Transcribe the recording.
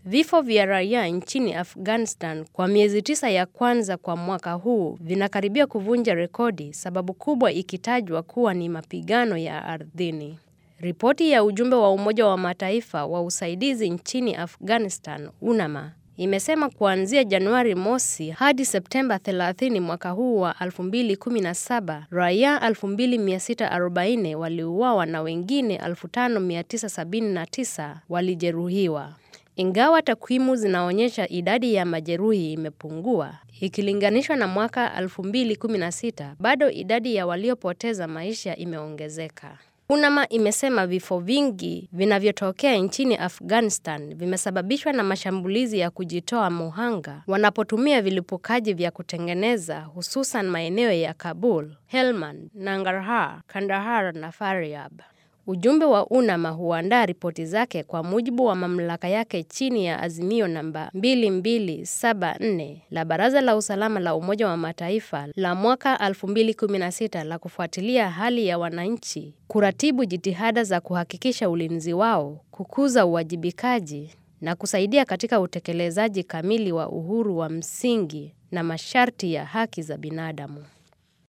Vifo vya raia nchini Afghanistan kwa miezi tisa ya kwanza kwa mwaka huu vinakaribia kuvunja rekodi, sababu kubwa ikitajwa kuwa ni mapigano ya ardhini. Ripoti ya ujumbe wa Umoja wa Mataifa wa usaidizi nchini Afghanistan, UNAMA, imesema kuanzia Januari mosi hadi Septemba 30 mwaka huu wa 2017 raia 2640 waliuawa na wengine 5979 walijeruhiwa. Ingawa takwimu zinaonyesha idadi ya majeruhi imepungua ikilinganishwa na mwaka 2016, bado idadi ya waliopoteza maisha imeongezeka. UNAMA imesema vifo vingi vinavyotokea nchini Afghanistan vimesababishwa na mashambulizi ya kujitoa muhanga wanapotumia vilipukaji vya kutengeneza, hususan maeneo ya Kabul, Helmand, Nangarhar, Kandahar na Faryab. Ujumbe wa UNAMA huandaa ripoti zake kwa mujibu wa mamlaka yake chini ya azimio namba 2274 la Baraza la Usalama la Umoja wa Mataifa la mwaka 2016 la kufuatilia hali ya wananchi, kuratibu jitihada za kuhakikisha ulinzi wao, kukuza uwajibikaji na kusaidia katika utekelezaji kamili wa uhuru wa msingi na masharti ya haki za binadamu.